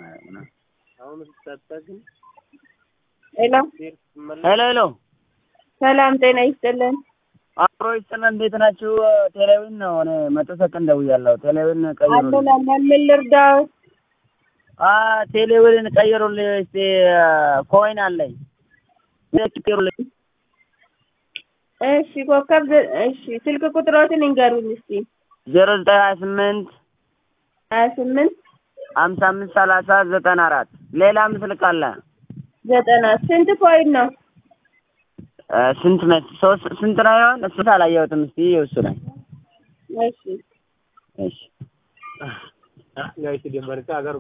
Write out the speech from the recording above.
ሄሎ ሄሎ ሄሎ ሰላም ጤና ይስጥልን። አብሮ ይስጥልን። እንዴት ናችሁ? ቴሌዊን ነው እኔ መቶ ሰከንድ ደውያለሁ። ቴሌዊን ቀይሩልኝ። አለን አለን። ምን ልርዳው? አ ቴሌዊን ቀይሩልኝ እስቲ ኮይን አለኝ ቀይሩልኝ። እሺ ኮከብ ዘ- እሺ ስልክ ቁጥሮትን እንገሩኝ እስቲ። ዜሮ ዘጠኝ ሀያ ስምንት ሀያ ስምንት ሀምሳ አምስት ሰላሳ ዘጠና አራት ሌላ ምስል ካለ ዘጠና ስንት ኮይን ነው? እ ስንት መስ ሶስት ስንት ነው ይሆን? እሱ አላየሁትም። እስቲ እሱ ላይ እሺ እሺ